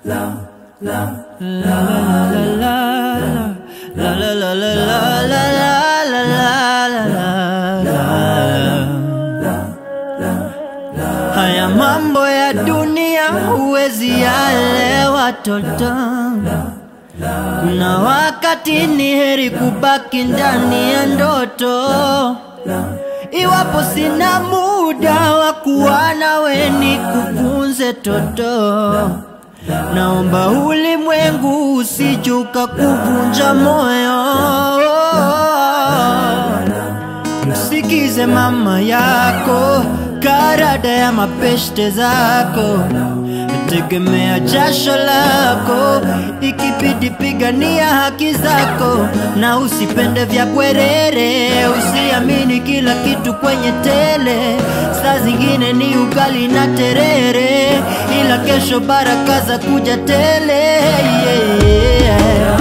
Haya mambo ya dunia huwezi yaelewa toto. Kuna wakati ni heri kubaki ndani ya ndoto. Iwapo sina muda wa kuwa nawe nikufunze toto, naomba ulimwengu usijuka kuvunja moyo. Msikize mama yako, karada ya mapeshte zako, tegemea jasho lako, ikibidi pigania haki zako, na usipende vya bwerere, usiamini kila kitu kwenye tele, saa zingine ni ugali na terere, ila kesho baraka za kuja tele yeah, yeah.